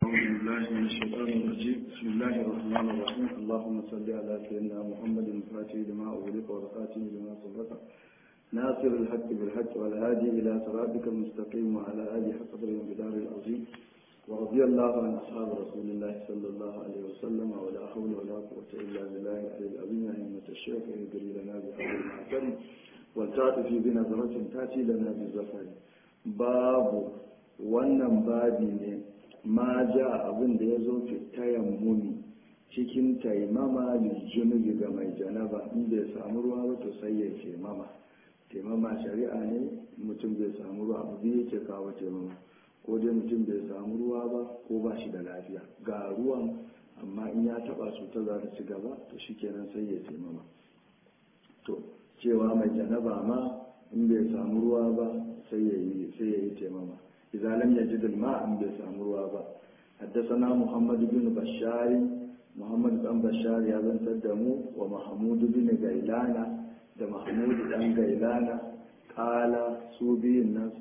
بالله من الشيطان الرجيم بسم الله الرحمن الرحيم اللهم صل على سيدنا محمد الفاتح لما أغلق والخاتم لما سبق ناصر الحق بالحق والهادي إلى صراطك المستقيم وعلى آله حق قدر الجدار العظيم ورضي الله عن أصحاب رسول الله صلى الله عليه وسلم ولا حول ولا قوة إلا بالله العلي العظيم أئمة الشيخ يجري لنا بحول المعتم والتعطف بنظرة تأتي لنا بالزفر باب wannan babi ne ma ja abin da ya zo fitayen muni cikin taimama junubi ga mai janaba in bai samu ruwa ba to sai ya taimama taimama shari'a ne mutum bai samu ruwa abu biyu yake kawo taimama ko dai mutum bai samu ruwa ba ko ba shi da lafiya ga ruwan amma in ya taba su ta za ta ci gaba to shikenan sai ya taimama to cewa mai janaba ma in bai samu ruwa ba sai ya yi taimama إذا لم يجد الماء بسام روابا حدثنا محمد بن بشار محمد بن بشار يا بن تدمو ومحمود بن غيلان ده محمود بن غيلان قال سوبي الناس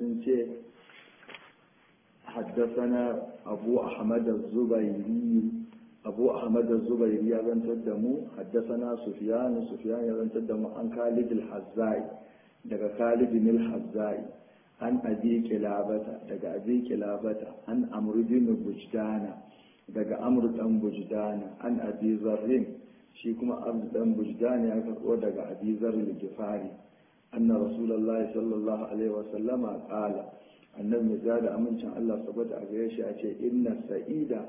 حدثنا أبو أحمد الزبيري أبو أحمد الزبيري يا بن تدمو حدثنا سفيان سفيان يا بن تدمو عن خالد الحزاي daga Khalid bin al-Hazzai an abi kilabata daga abi kilabata an amru bin bujdana daga amru dan bujdana an abi zarrin shi kuma amru dan bujdana ya karbo daga abi zarrin gifari anna rasulullahi sallallahu alaihi wa sallama qala annabi ya da amincin Allah saboda a gare shi a ce inna sa'ida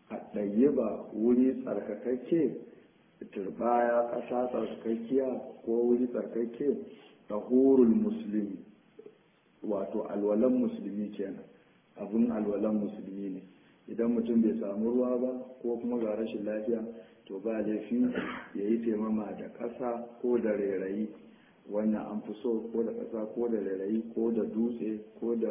a wuri tsarkakakke turbaya ƙasa tsarkakkiya ko wuri tsarkakke tahurul muslimi wato alwalan musulmi kenan abun alwalan musulmi ne idan mutum bai samu ruwa ba ko kuma ga rashin lafiya to ba laifi ya yi taimama da ƙasa ko da rairayi wannan an fi so ko da ƙasa ko da rairayi ko da dutse ko da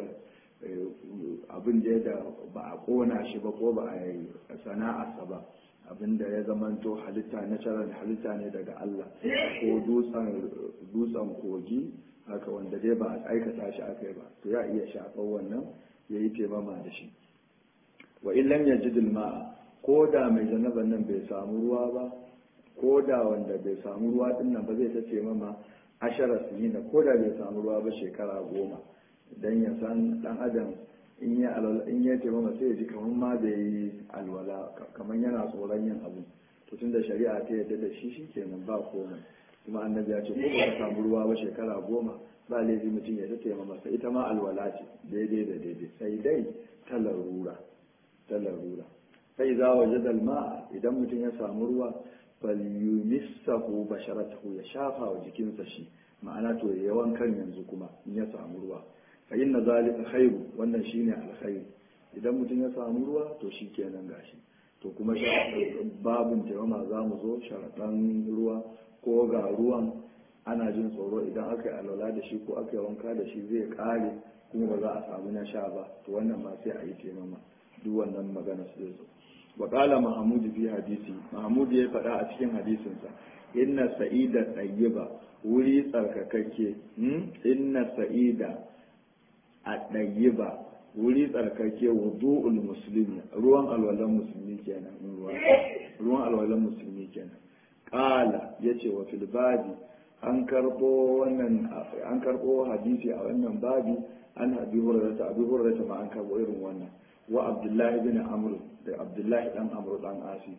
abin da ya ba a ƙona shi ba ko ba a yi sana'arsa ba abin da ya zamanto halitta natural halitta ne daga Allah ko dutsen kogi haka wanda dai ba a aikata shi aka yi ba to ya iya shafar wannan ya yi taimama da shi wa illam ya ji ma'a ko da mai janaban nan bai samu ruwa ba ko da wanda bai samu ruwa din nan ba zai ta taimama ashara sinina ko da bai samu ruwa ba shekara goma dan ya san dan adam in ya alwala in ya taimama sai ya ji kamar ma bai yi alwala kamar yana tsoron yin abu to tunda shari'a ta yarda da shi shikenan ba komai kuma annabi ya ce ko ba ka samu ruwa ba shekara goma ba laifi mutum ya tattaima masa ita ma alwala ce daidai da daidai sai dai ta larura ta larura sai za waje dalma idan mutum ya samu ruwa bal yumissahu basharatahu ya shafa wa jikinsa shi ma'ana to ya wankan yanzu kuma in ya samu ruwa fa inna zalika khairu wannan shine alkhairi idan mutum ya samu ruwa to shikenan gashi to kuma babin taimama za mu zo sharaɗan ruwa ko ga ruwan ana jin tsoro idan aka yi alwala da shi ko aka yi wanka da shi zai kare kuma ba za a samu na sha ba to wannan ma sai a yi taimama duk wannan magana su zai zo wa qala mahmud fi hadisi mahmud ya faɗa a cikin hadisinsa inna sa'ida tayyiba wuri tsarkakakke inna sa'ida a tayyiba wuri tsarkake wudu'ul muslimi ruwan alwalan musulmi kenan ruwan alwalan musulmi kenan qala yace wa fil babi an karbo wannan an karbo hadisi a wannan babi an abi hurairah abi hurairah ma an karbo irin wannan wa abdullah ibn amr da abdullah dan amr dan asi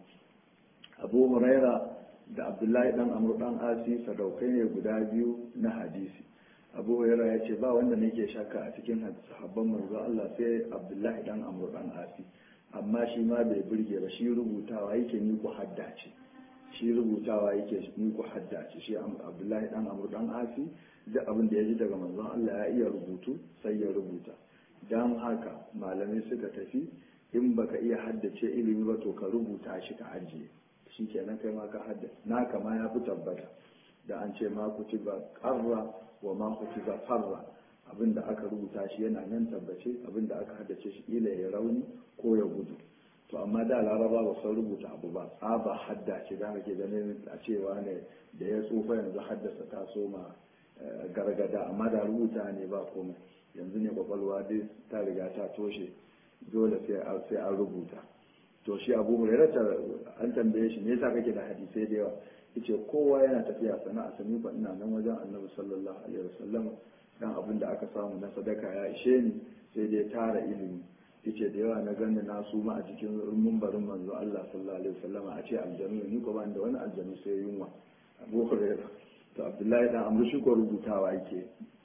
abu hurairah da abdullah dan amr dan asi sadaukai ne guda biyu na hadisi abu hurairah ya ce ba wanda nake shakka a cikin sahabban manzo Allah sai abdullahi dan amr dan asi amma shi ma bai burge ba shi rubutawa yake ni ku haddace shi rubutawa yake ni ku haddace shi abdullahi dan amr dan asi duk abin da ya ji daga manzon Allah ya iya rubutu sai ya rubuta dan haka malamai suka tafi in baka iya haddace ilimi ba to ka rubuta shi ka ajiye shikenan kai ma ka haddace naka ma ya fi tabbata da an ce ma kutiba qarra wa ma kutiba farra abinda aka rubuta shi yana nan tabbace abinda aka haddace shi ila ya rauni ko ya gudu to amma da laraba ba sun rubuta abu ba tsaba haddace da kake ganin a cewa ne da ya tsufa yanzu haddasa ta soma gargada amma da rubuta ne ba komai yanzu ne kwakwalwa dai ta riga ta toshe dole sai an rubuta to shi abu hurairata an tambaye shi me yasa kake da hadisai da yawa yace kowa yana tafiya sana'a sani ba ina nan wajen annabi sallallahu alaihi wasallam dan abin da aka samu na sadaka ya ishe ni sai dai tara ilimi yace da yawa na ganni na su ma a cikin mumbarin manzo Allah sallallahu alaihi wasallam a ce aljanu ni ko ban da wani aljanu sai yunwa abu hurairah to abdullahi dan amru shi ko rubutawa yake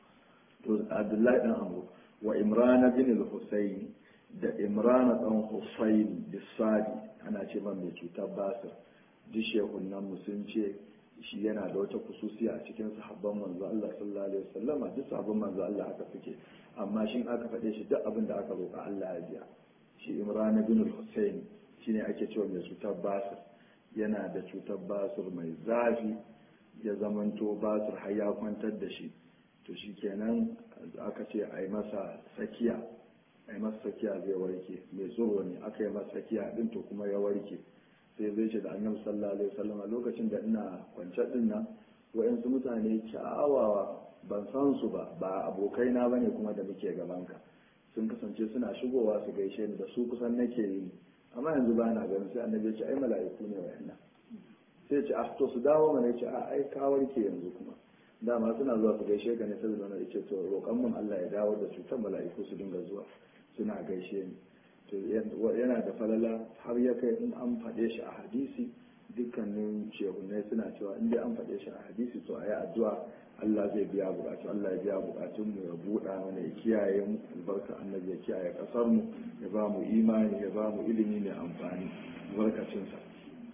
to abdullahi dan amru wa imran bin al-husayn da imran dan husayn bisadi ana ce man mai cutar basir duk shehunan mu sun ce shi yana da wata kususiya a cikin sahabban manzo Allah sallallahu alaihi wasallam duk sahabban manzo Allah haka suke amma shin aka faɗe shi duk abin da aka roƙa Allah ya biya shi imran bin al-husayn shine ake cewa mai cutar basir yana da cutar basir mai zafi ya zamanto basir har ya kwantar da shi to shi kenan aka ce a yi masa sakiya a yi masa sakiya zai warke mai tsoro ne aka yi masa sakiya din to kuma ya warke sai zai ce da annabi sallallahu alaihi wasallam a lokacin da ina kwance din nan wa'yansu mutane kyawawa ban san su ba ba abokai na bane kuma da muke gabanka sun kasance suna shigowa su gaishe ni da su kusan nake yi amma yanzu ba na ganin sai annabi ya ce ai mala'iku ne wa'annan sai ce ah to su dawo mana ya ce a ai ka warke yanzu kuma dama suna zuwa su gaishe ka ne sai zama ya ce to roƙon mun Allah ya dawo da cutar mala'iku su dinga zuwa suna gaishe ni to yana da falala har ya kai in an faɗe shi a hadisi dukkanin shehunai suna cewa in dai an faɗe shi a hadisi to a yi addu'a Allah zai biya bukatu Allah ya biya bukatun mu ya buɗa mana ya kiyaye mu albarka annabi ya kiyaye kasar mu ya ba mu imani ya ba mu ilimi mai amfani albarkacin sa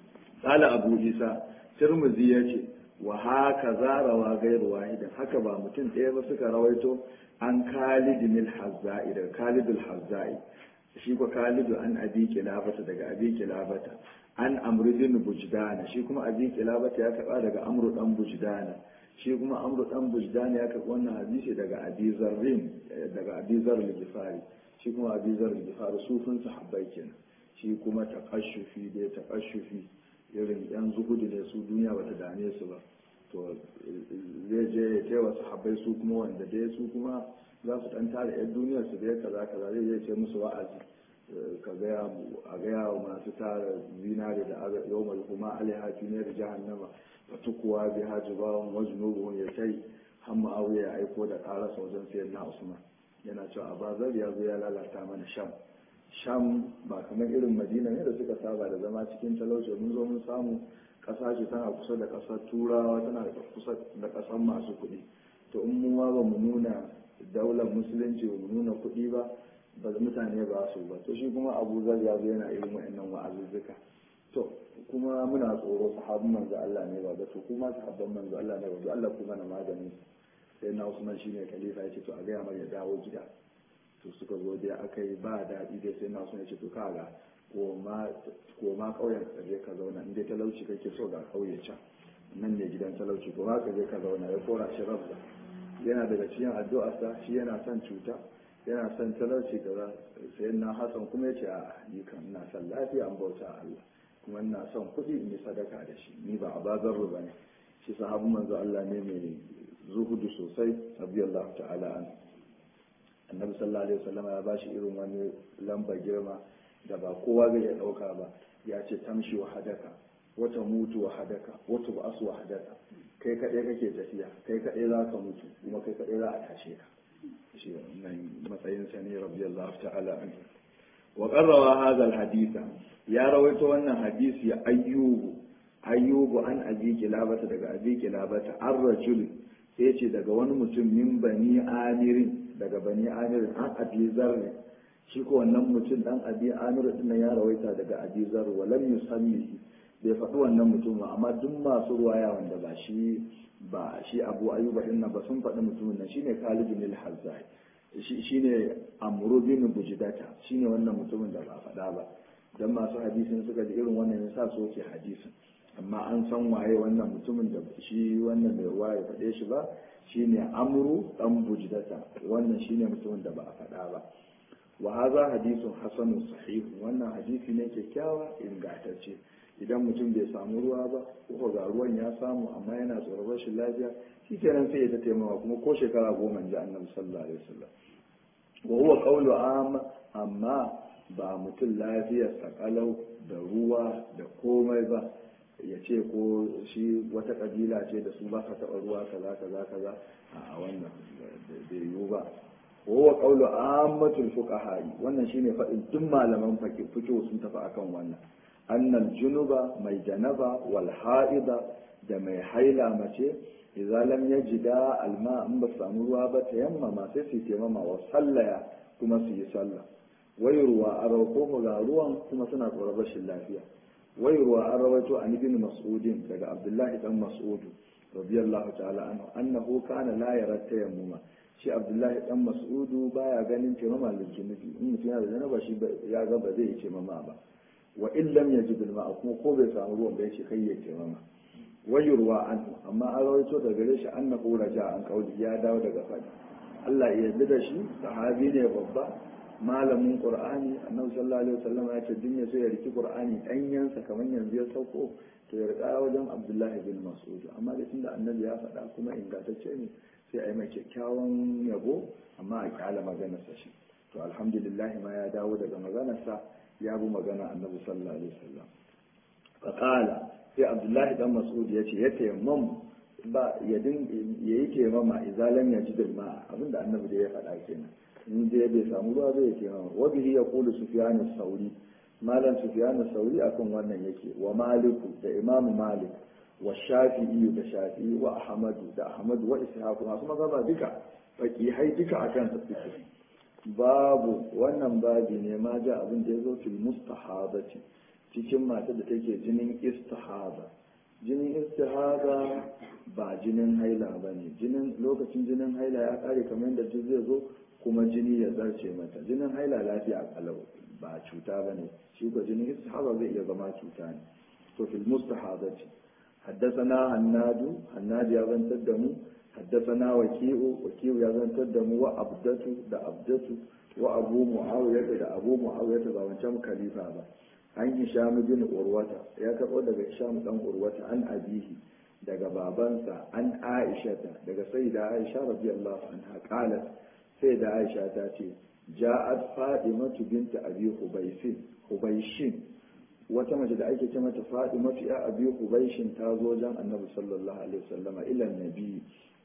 qala abu isa tirmidhi yace wa haka zarawa gairu wahidan haka ba mutum ɗaya ba suka rawaito an khalid bin hazzai daga khalid al-hazzai shi ko khalidu an abi kilabata daga abi kilabata an amru bin bujdana shi kuma abi kilabata ya karba daga amru dan bujdana shi kuma amru dan bujdana ya karba wannan hadisi daga abi zarrin daga abi zarr al-gifari shi kuma abi zarr al-gifari sufin sahabbai kenan shi kuma taqashshufi dai taqashshufi irin yan zuhudu ne su duniya bata dame su ba to zai je ya taiwa sahabbai su kuma wanda dai su kuma za su dan tare yan duniyar su dai kaza kaza zai je ce musu wa'azi ka gaya a gaya wa masu tara zinare da yau mai kuma alihati ne da jahannama fa tukuwa bi hajibawan wajnubuhum ya tai har ma'awiya ya aiko da karasa wajen sayan na usman yana cewa abazar ya zo ya lalata mana sham sham ba kamar irin madina ne da suka saba da zama cikin talauci mun zo mun samu ƙasa ce tana kusa da ƙasar turawa tana da kusa da ƙasar masu kuɗi to in mu ma ba mu nuna daular musulunci ba mu nuna kuɗi ba ba mutane ba su ba to shi kuma abu zar ya zo yana irin wa'annan wa'azuzzuka to kuma muna tsoro sahabban manzo Allah ne ba to kuma sahabban manzo Allah ne ba to Allah kuma na magani sai na Usman shine khalifa yace to a ga ya dawo gida to suka zo dai aka yi ba daɗi dai sai na Usman yace to kaga koma ƙauyen ka je ka zauna in dai talauci kake so ga ƙauye can nan ne gidan talauci koma ka je ka zauna ya kora shi rabba yana daga cikin addu'arsa shi yana son cuta yana son talauci kaza sai na hasan kuma ya ce a ni kan ina son lafiya an bauta Allah kuma ina son kuɗi in yi sadaka da shi ni ba a bazar ba ne shi sahabu manzo Allah ne mai zuhudu sosai radiyallahu ta'ala an annabi sallallahu alaihi wasallam ya bashi irin wani lamba girma da ba kowa zai iya ɗauka ba ya ce tamshi wa hadaka wata mutu wa hadaka wata ba asu wa hadaka kai kaɗai kake tafiya kai kaɗai za ka mutu kuma kai kaɗai za a tashe ka shi nan matsayin sa ne radiyallahu ta'ala an wa qarrawa hadha alhaditha ya rawaito wannan hadisi ya ayyubu ayyubu an abi kilabata daga abi kilabata an rajul sai ce daga wani mutum min bani amirin daga bani amirin an abi zarri shi ko wannan mutum dan abi amir din ya rawaita daga abi zar wa lam yusammihi bai faɗi wannan mutum ba amma duk masu ruwaya wanda ba shi ba shi abu ayyuba din nan ba sun faɗi mutumin nan shine Khalid bin al-Hazzai shine Amr bin Bujdata shine wannan mutumin da ba faɗa ba dan masu hadisin suka ji irin wannan yasa so ke hadisin amma an san waye wannan mutumin da shi wannan mai ruwa ya faɗe shi ba shine Amru dan Bujdata wannan shine mutumin da ba a faɗa ba wa haza hadisun hasanun sahih wannan hadisi ne kyakkyawa ingantacce idan mutum bai samu ruwa ba ko ga ruwan ya samu amma yana tsoron rashin lafiya shi kenan sai ya ta taimawa kuma ko shekara goma ji annabi sallallahu alaihi wasallam wa huwa qawlu am amma ba mutum lafiyar sakalau da ruwa da komai ba ya ce ko shi wata kabila ce da su ba ka taɓa ruwa kaza kaza kaza a wannan da yiwu ba wa qawlu ammatul fuqaha wannan shine faɗin duk malaman fiqh sun tafi akan wannan annal junuba mai janaba wal ha'ida da mai haila mace idza lam yajida alma in ba samu ruwa ba ta yamma ma sai su taimama wa sallaya kuma su yi sallah wai ruwa a rauko ga ruwan kuma suna tsoron rashin lafiya wai ruwa an rawaito an ibn mas'udin daga abdullahi dan mas'ud radiyallahu ta'ala anhu annahu kana la yara tayammuma shi abdullahi dan mas'udu baya ganin taimama lijunubi in mutum yana da janaba shi ya ga ba zai yi taimama ba wa in lam yajid al kuma ko bai samu ruwan ba yace kai ya taimama wayurwa anhu amma an rawaito daga gare shi annahu raja an kauli ya dawo daga fadi Allah ya yarda da shi sahabi ne babba malamin qur'ani annabi sallallahu alaihi wasallam ya ce dunya sai ya riki qur'ani danyansa kamar yanzu ya sauko to ya rika wajen abdullahi bin mas'ud amma da tunda annabi ya faɗa kuma ingantacce ne sai a yi mai kyakkyawan yabo amma a kyala maganarsa shi to alhamdulillah ma ya dawo daga maganarsa ya bi magana annabi sallallahu alaihi wasallam faqala sai abdullahi dan mas'ud ya ce ya tayammam ba ya din yayi tayammama izalan ya ji dalma abinda annabi da ya faɗa kenan in dai bai samu ruwa zai tayammama wa bihi yaqulu sufyan as-sauri malam sufyan as-sauri akan wannan yake wa maliku da imam malik wa shafi'i da shafi'i wa ahmadu da ahmadu wa ishaq masu mazhaba duka faqihai duka akan su babu wannan babi ne ma ja abin da ya zo fil mustahabati cikin matar da take jinin istihada jinin istihada ba jinin haila ba ne jinin lokacin jinin haila ya kare kamar yadda duk zai zo kuma jini ya zarce mata jinin haila lafiya kalau ba cuta ba ne shi ko jinin istihada zai iya zama cuta ne to fil mustahadati حدثنا هناد هناد يا زنتر دمو حدثنا وكيء وكيء يا زنتر دمو وأبدته دا أبدته وأبو معاوية دا أبو معاوية دا وانشام خليفة با an hisham bin urwata ya karɓo daga hisham dan urwata an abihi daga babansa an aisha daga sayyida aisha radiyallahu anha qalat sayyida aisha ta ce ja'at fadimatu bint abi hubaysin hubayshin wata mace da ake ce mata fadimatu ya abi hubayshin ta zo wajen annabi sallallahu alaihi wasallam ila nabi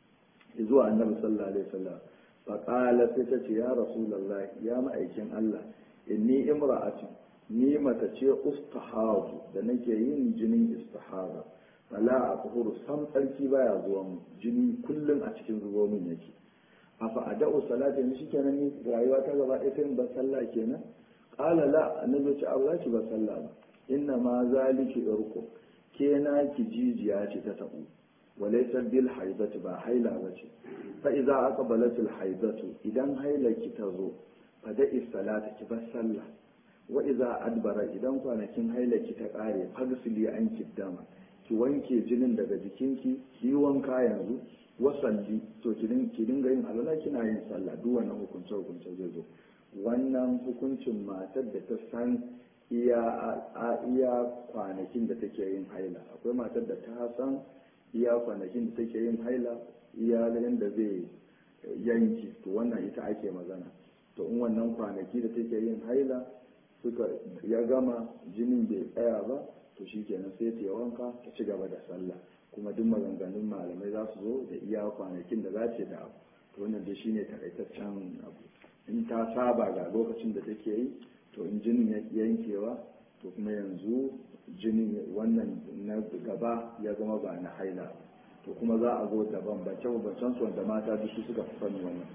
zuwa annabi sallallahu alaihi wasallam fa qala sai ta ce ya rasulullahi ya ma'aikin Allah inni imra'atun ni mata ce ustahadu da nake yin jinin istihara fala a kuhuru sam tsarki baya zuwa mu jini kullum a cikin zuwa min yake a fa ada'u salati ni shikenan ni rayuwa ta gaba ɗaya sai ban sallah kenan qala la annabi ce Allah ki ba sallah ba inna ma zaliki irku ke na ki jijiya ce ta tabu walaysa bil haidati ba haila bace fa idza aqbalat al haidatu idan haila ki tazo fa da'i salata ki bar sallah wa iza adbara idan kwanakin hailaki ta kare fagsili an kiddama ki wanke jinin daga jikinki ki yi wanka yanzu wasalli to ki dinga yin alwala kina yin sallah duk wannan hukunce hukunce zai zo wannan hukuncin matar da ta san iya a iya kwanakin da take yin haila akwai matar da ta san iya kwanakin da take yin haila iya da zai yanki to wannan ita ake magana to in wannan kwanaki da take yin haila suka ya gama jinin bai tsaya ba to shi kenan sai ta wanka ta ci gaba da sallah kuma duk maganganun malamai za su zo da iya kwanakin da za ce da abu to wannan dai shine takaitaccen abu in ta saba ga lokacin da take yi to in jinin ya yankewa to kuma yanzu jinin wannan na gaba ya zama ba na haila to kuma za a zo daban bance bancen su wanda mata duk suka fi sani wannan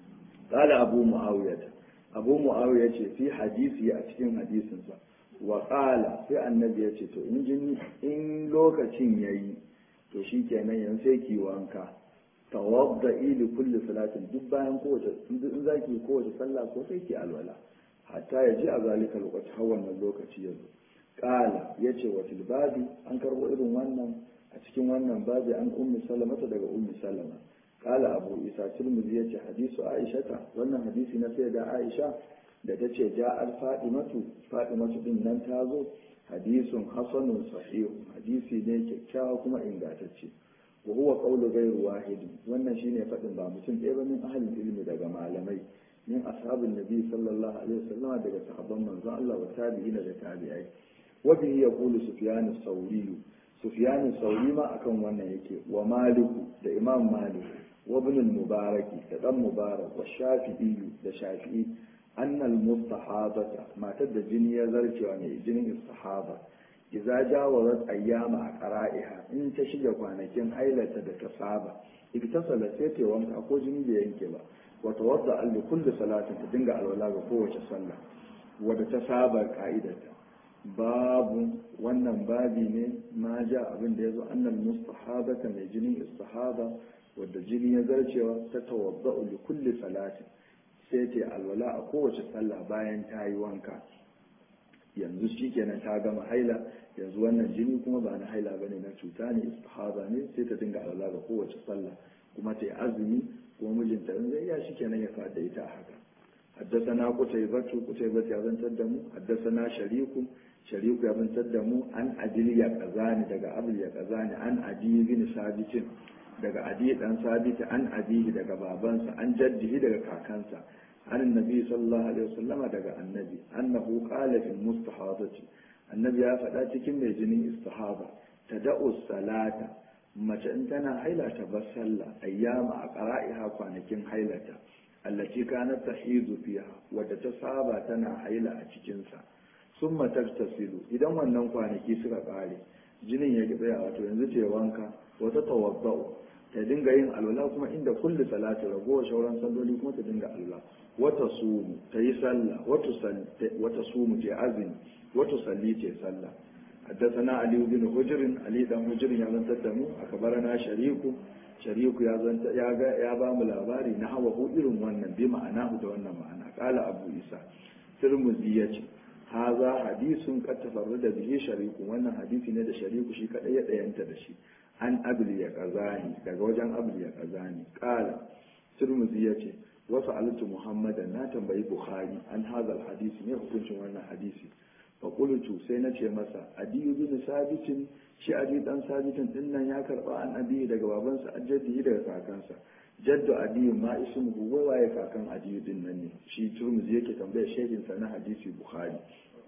قال أبو معاوية abu mu'awiya ce fi hadisi a cikin hadisinsa wa qala sai annabi ya ce to in jini in lokacin yayi to shikenan yan sai ki wanka tawadda li kulli salatin duk bayan kowace in zaki kowace sallah ko sai ki alwala hatta ya ji a zalika lokaci har wannan lokaci ya zo qala yace wa fil babi an karbo irin wannan a cikin wannan babi an ummi salamata daga ummi salama قال أبو إسحاق الترمذي يجي حديث عائشة وأن حديث نسيدة عائشة da ta ce ja al fadimatu fadimatu din nan ta zo hadisun hasanun sahihu hadisi ne kyakkyawa kuma ingantacce wa huwa qawlu ghayru wahidi wannan shine fadin ba mutum ɗaya ba min ahlul ilmi daga malamai min ashabin nabi sallallahu alaihi wasallam daga sahabban manzon Allah wa tabi'ina da tabi'ai wajen ya kulu sufiyanu sauriyu sufiyanu sauri ma akan wannan yake wa maliku da imam malik wa ibn mubaraki da dan mubarak wa shafi'i da shafi'i annal mustahabata matar da jini ya zarcewa ne jinin istihaba idza jawazat ayyama a qara'iha in ta shiga kwanakin hailata da ta saba iktasala sai ta wanka ko jini bai yanke ba wa tawadda li kulli salatin ta dinga alwala ga kowace sallah wadda ta saba ka'idarta babu wannan babi ne ma ja abin da yazo annal mustahabata mai jinin istihaba wadda jini ya zarcewa ta tawadda li kulli salatin sai ta alwala a kowace sallah bayan ta yi wanka yanzu shi kenan ta gama haila yanzu wannan jini kuma ba na haila ba ne na cuta ne istihaba ne sai ta dinga alwala ga kowace sallah kuma ta yi azumi kuma mijinta in zai iya shi kenan ya faɗa ita a haka حدثنا قتيبة قتيبة يزن تدمو حدثنا شريك شريك يزن تدمو عن أدل يقزاني دقا أبل يقزاني عن أدي بن ثابت دقا أدي بن ثابت عن أديه دقا بابنسا عن جده دقا كاكنسا عن النبي صلى الله عليه وسلم دقا النبي أنه قال في المستحاضة النبي يا فتاة كم يجني استحاضة تدعو الصلاة mace in tana haila ta bar sallah ayyama a qara'iha kwanakin hailata allati kanat tahidu fiha wadda ta saba tana haila a cikin sa summa tagtasilu idan wannan kwanaki suka kare jinin ya tsaya wato yanzu ce wanka wata tawaddau ta dinga yin alwala kuma inda kulli salati ragowar shauran salloli kuma ta dinga alwala wata sumu ta yi sallah wata sumu ce azumi wata salli ce sallah حدثنا علي بن حجر علي بن حجر يا زنت دمو أخبرنا شريك شريك يا زنت يا يا بام labari na hawa hu irin wannan bi ma'anahu da wannan ma'ana qala abu isa tirmidhi yace haza hadisun qad tafarrada bihi shariku wannan hadisi ne da shariku shi kadai ya dayanta da shi an abul ya kazani daga wajen abul ya kazani qala tirmidhi yace wasu alatu muhammadan na tambayi bukhari an hazal hadisi ne hukuncin wannan hadisi faƙulutu sai na ce masa adiyu bin sabitin shi adi dan sabitin din nan ya karba an adiyu daga babansa an jaddihi daga kakansa jaddu adiyu ma ismuhu wai waye kakan adiyu din nan ne shi turmuzi yake tambaya shehin sa na hadisi bukhari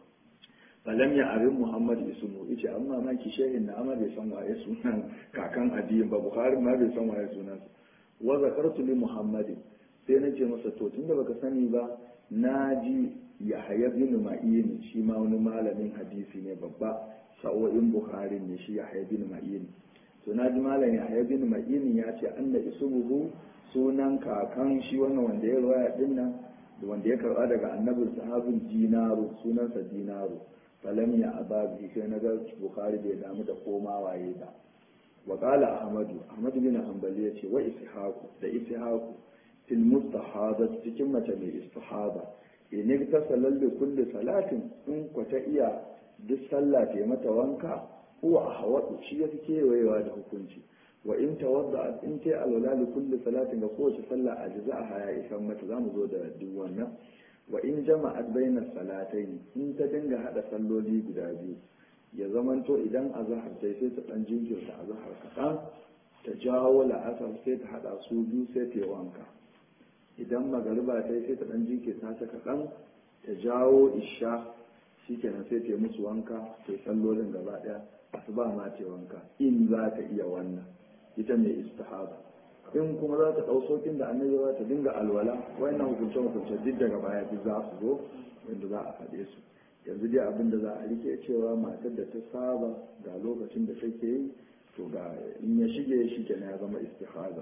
falam ya arin muhammad ismu yace amma ma ki shehin na amma bai san waye sunan kakan adiyu ba bukhari ma bai san waye sunan wa zakartu li muhammadin sai na ce masa to tunda baka sani ba na ji yahaya bin ma'in shi ma wani malamin hadisi ne babba sa'o'in bukhari ne shi yahaya bin ma'in to na ji malam yahaya bin ma'in ya ce anna ismuhu sunan kakan shi wannan wanda ya rawaya din nan da wanda ya karba daga annabin sahabin dinaru sunansa dinaru falam ya ababi sai na ga bukhari bai damu da koma waye ba wa qala ahmadu ahmadu bin hanbali ya ce wa ishaqu da ishaqu fil mustahadat cikin mace mai istihada in ta salalle kulli salatin in ku ta iya duk sallah ta mata wanka huwa ahwadu shi yafi kewayewa da hukunci wa in tawadda in ta alwala li kulli salatin ga kowace sallah a jaza'a ya isan mata zamu zo da duk wannan wa in jama'at bainas salatayn in ta dinga hada salloli guda biyu ya zamanto idan azhar sai sai ta dan jinkirta azhar kaɗan ta jawo la'asar sai ta hada su biyu sai ta yi wanka idan magariba ta yi sai ta ɗan jinkirta ta kaɗan ta jawo isha shi kenan sai ta yi musu wanka ta yi sallolin gaba ɗaya asuba ma ta yi wanka in za ta iya wannan ita mai istihaba in kuma za ta ɗau sokin da annabi za ta dinga alwala wayannan hukunce hukunce duk daga baya duk za su zo yadda za a faɗe su yanzu dai abin da za a rike cewa matar da ta saba ga lokacin da take yi to ga in ya shige shi kenan ya zama istihaba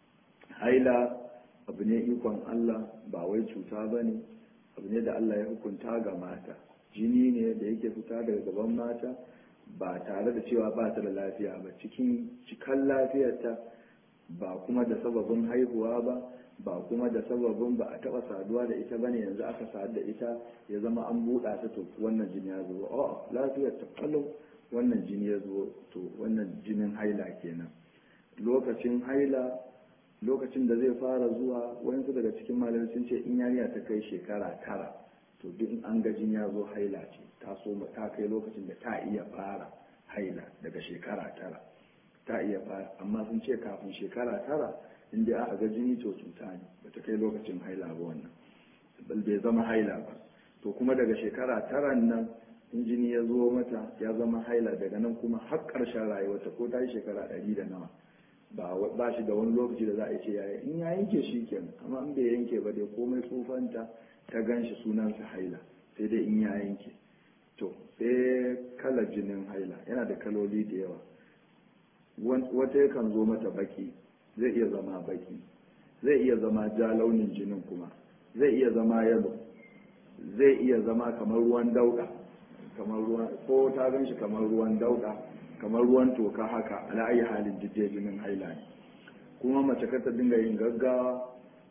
haila abu ne ikon Allah ba wai cuta ba ne abu ne da Allah ya hukunta ga mata jini ne da yake fita daga gaban mata ba tare da cewa ba ta da lafiya ba cikin cikan lafiyarta ba kuma da sababin haihuwa ba ba kuma da sababin ba a taɓa saduwa da ita bane yanzu aka sadu da ita ya zama an buɗa ta to wannan jini ya zo a lafiyar ta kalau wannan jini ya zo to wannan jinin haila kenan lokacin haila lokacin da zai fara zuwa wayansu daga cikin malamai sun ce in yarinya ta kai shekara tara to duk in an gajin ya zo haila ce ta so ta kai lokacin da ta iya fara haila daga shekara tara ta iya fara amma sun ce kafin shekara tara in dai aka ga jini to cuta ne bata kai lokacin haila ba wannan bai zama haila ba to kuma daga shekara tara nan in jini ya zo mata ya zama haila daga nan kuma har ƙarshen rayuwarta ko ta yi shekara ɗari da nawa ba shi da wani lokaci da za a ce yaya in ya yanke shi kenan amma in bai yanke ba dai komai tsufanta ta gan shi sunansa haila sai dai in ya yanke to sai kalar jinin haila yana da kaloli da yawa wata yakan zo mata baki zai iya zama baki zai iya zama ja launin jinin kuma zai iya zama yalo zai iya zama kamar ruwan dauda kamar ruwan ko ta gan shi kamar ruwan dauda kamar ruwan toka haka ala ayi halin jidde jinin haila ne kuma mace ka ta dinga yin gaggawa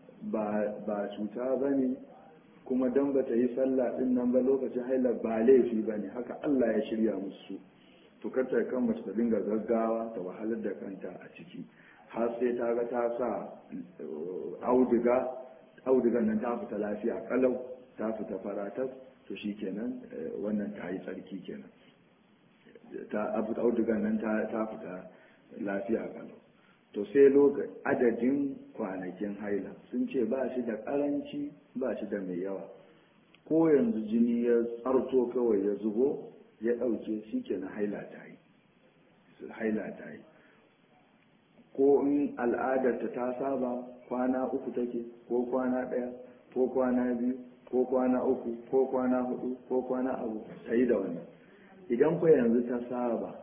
ba cuta ba ne kuma don ba ta yi sallah din nan ba lokacin haila ba laifi ba ne haka Allah ya shirya musu to ta kan mace ta dinga gaggawa ta wahalar da kanta a ciki har sai ta ga ta sa auduga audugan nan ta fita lafiya kalau ta fita faratas to shi kenan wannan ta yi tsarki kenan ta abu audugan nan ta fita lafiya kalau to sai lokacin adadin kwanakin haila sun ce ba shi da karanci ba shi da mai yawa ko yanzu jini ya tsarto kawai ya zubo ya ɗauke shi ke na haila ta yi haila ta yi ko in al'adarta ta saba kwana uku take ko kwana ɗaya ko kwana biyu ko kwana uku ko kwana hudu ko kwana abu ta yi da wannan idan ku yanzu ta saba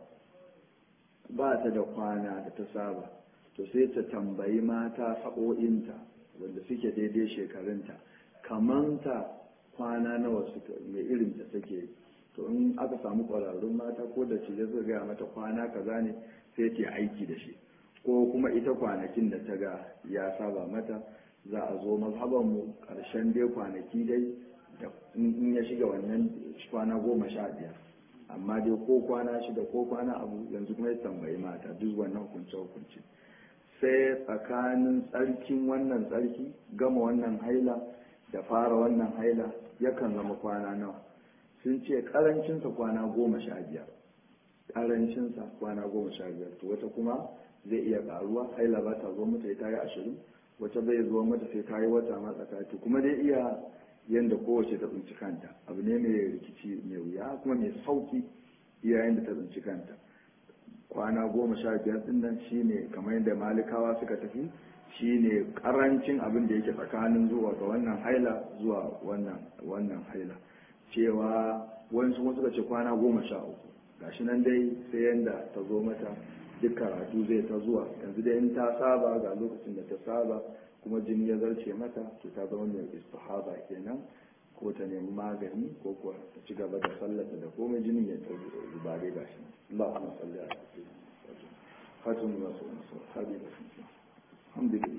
ba ta da kwana da ta saba to sai ta tambayi mata sa'o'inta wanda suke daidai shekarunta kamanta kwana nawa suka mai irin ta take to in aka samu ƙwararrun mata ko da ce zai gaya mata kwana kaza ne sai ta aiki da shi ko kuma ita kwanakin da ta ga ya saba mata za a zo mazhabanmu ƙarshen dai kwanaki dai da in ya shiga wannan kwana goma sha biyar amma dai ko kwana shida ko kwana abu yanzu kuma ya tambayi mata duk wannan hukunce hukunci sai tsakanin tsarkin wannan tsarki gama wannan haila da fara wannan haila yakan zama kwana nawa sun ce karancinsa kwana goma sha biyar karancinsa kwana goma sha biyar to wata kuma zai iya karuwa haila ba ta zo mata ta yi ashirin wata bai zuwa mata sai ta yi wata ma tsakaki kuma dai iya yanda kowace ta tsinci kanta abu ne mai rikici mai wuya kuma mai sauki iya yanda ta tsinci kanta kwana goma sha biyar din nan shine kamar yadda malikawa suka tafi shine karancin abin da yake tsakanin zuwa ga wannan haila zuwa wannan wannan haila cewa wani kuma suka ce kwana goma sha uku gashi nan dai sai yanda ta zo mata duk karatu zai ta zuwa yanzu dai in ta saba ga lokacin da ta saba kuma jini ya zarce mata to ta zama mai istihaba kenan ko ta nemi magani ko kuwa ta ci gaba da sallata da komai jinin ya ta zuba dai gashi Allahumma salli ala sayyidina Fatima rasulullah sallallahu alaihi wasallam alhamdulillah